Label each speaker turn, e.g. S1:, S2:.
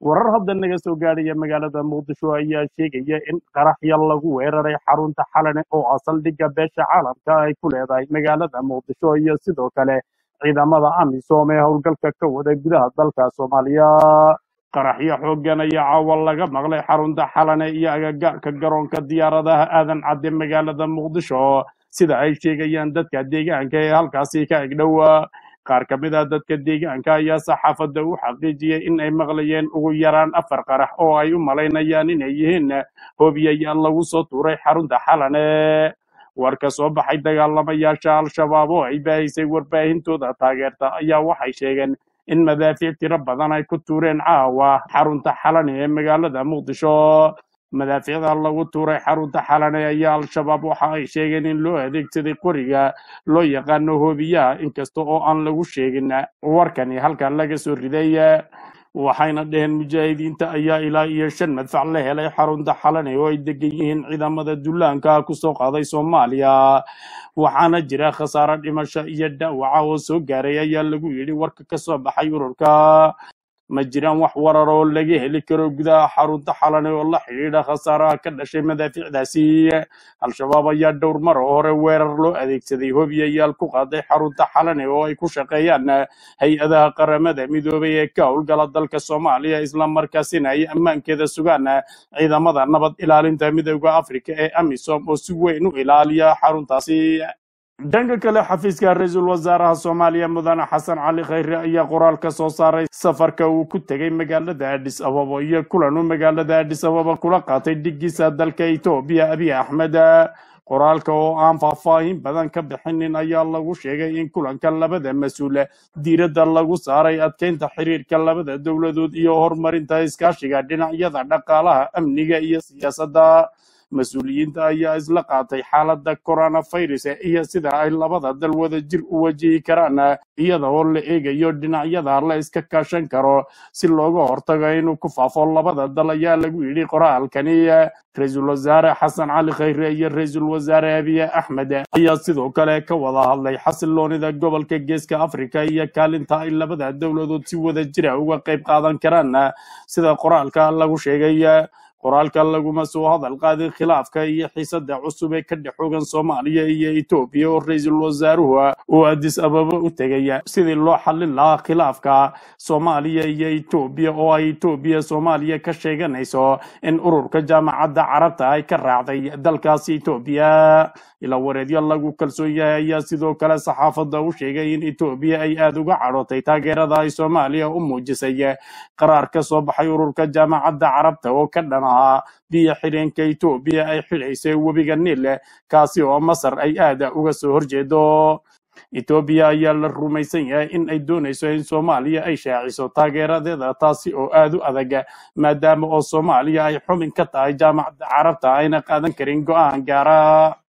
S1: warar hadda naga soo gaadhaya magaalada muqdisho ayaa sheegaya in qaraxya lagu weeraray xarunta xalane oo ah saldhigga beesha caalamka ay ku leedahay magaalada muqdisho iyo sidoo kale ciidamada amisom ee howlgalka ka wada gudaha dalka soomaaliya qaraxyo xooggan ayaa caawa laga maqlay xarunta xalane iyo agagaarka garoonka diyaaradaha aadan cadde magaalada muqdisho sida ay sheegayaan dadka deegaanka ee halkaasi ka egdhowa qaar ka mid ah dadka deegaanka ayaa saxaafadda u xaqiijiyey in ay maqlayeen ugu yaraan afar qarax oo ay u malaynayaan inay yihiin hoobiyayaal lagu soo tuuray xarunta xalane war ka soo baxay dagaalamayaasha al-shabaab oo ay baahisay warbaahintooda taageerta ayaa waxay sheegeen in madaafiic tiro badan ay ku tuureen caawa xarunta xalane ee magaalada muqdisho madaafiicda lagu tuuray xarunta xalane ayaa al-shabaab waxa ay sheegeen in loo adeegsaday qoriga loo yaqaano hoobiyaha inkasta oo aan lagu sheegin warkani halka laga soo riday waxayna dheheen mujaahidiinta ayaa ilaa iyo shan madfac la helay xarunta xalane oo ay degan yihiin ciidamada dullaanka kusoo qaaday soomaaliya waxaana jira khasaare dhimasho iyo dhaawaca oo soo gaaray ayaa lagu yidhi warka ka soo baxay ururka ma jiraan wax warar oo laga heli karo gudaha xarunta xalane oo la xidhiidha khasaaraha ka dhashay madaafiicdaasi al-shabaab ayaa dhowr mar oo hore weerar loo adeegsaday hobiyayaal ku qaaday xarunta xalane oo ay ku shaqeeyaan hay-adaha qaramada midoobay ee ka howlgala dalka soomaaliya islamarkaasina ay ammaankeeda sugaan ciidamada nabad ilaalinta midooda afrika ee amisom oo si weyn u ilaaliya xaruntaasi dhanka kale xafiiska ra-iisul wasaaraha soomaaliya mudane xasan cali khayre ayaa qoraal ka soo saaray safarka uu ku tegay magaalada adhis ababa iyo kulan uu magaalada adhis ababa kula qaatay dhigiisa dalka etoobiya abiy axmed qoraalka oo aan faahfaahin badan ka bixinin ayaa lagu sheegay in kulanka labada mas-uule diiradda lagu saaray adkeynta xiriirka labada dowladood iyo horumarinta iskaashiga dhinacyada dhaqaalaha amniga iyo siyaasadda mas-uuliyiinta ayaa isla qaatay xaaladda coronavirus iyo sida ay labada dal wada jir u wajihi karaan iyada oo la eegayo dhinacyada la iska kaashan karo si looga hortago inuu ku faafo labada dal ayaa lagu yidhi qoraalkani ra-iisul wasaare xasan cali khayre iyo ra-iisul wasaare abiy axmed ayaa sidoo kale ka wada hadlay xasiloonida gobolka geeska afrika iyo kaalinta ay labada dowladood si wada jira uga qayb qaadan karaan sida qoraalka lagu sheegay qoraalka laguma soo hadal qaadin khilaafka iyo xiisada cusub ee ka dhex xogan soomaaliya iyo etoobiya oo ra-iisul wasaaruhu uu adis ababa u tegaya sidii loo xallin lahaa khilaafka soomaaliya iyo etoobiya oo ay etoobiya soomaaliya ka sheeganayso in ururka jaamacadda carabta ay ka raacday dalkaasi etoobiya ilaa wareedyo lagu kalsoon yahay ayaa sidoo kale saxaafadda u sheegay in etoobiya ay aada uga cadhootay taageerada ay soomaaliya u muujisay qaraar ka soo baxay ururka jaamacadda carabta oo ka dhan ahaa biyo xidheenka etoobiya ay xidhaysay webiga niil kaasi oo masar ay aada uga soo horjeedo etoobiya ayaa la rumaysan yahay in ay doonayso in soomaaliya ay shaaciso taageeradeeda taasi oo aada u adag maadaama oo soomaaliya ay xubin ka tahay jaamacadda carabta ayna qaadan karin go-aan gaara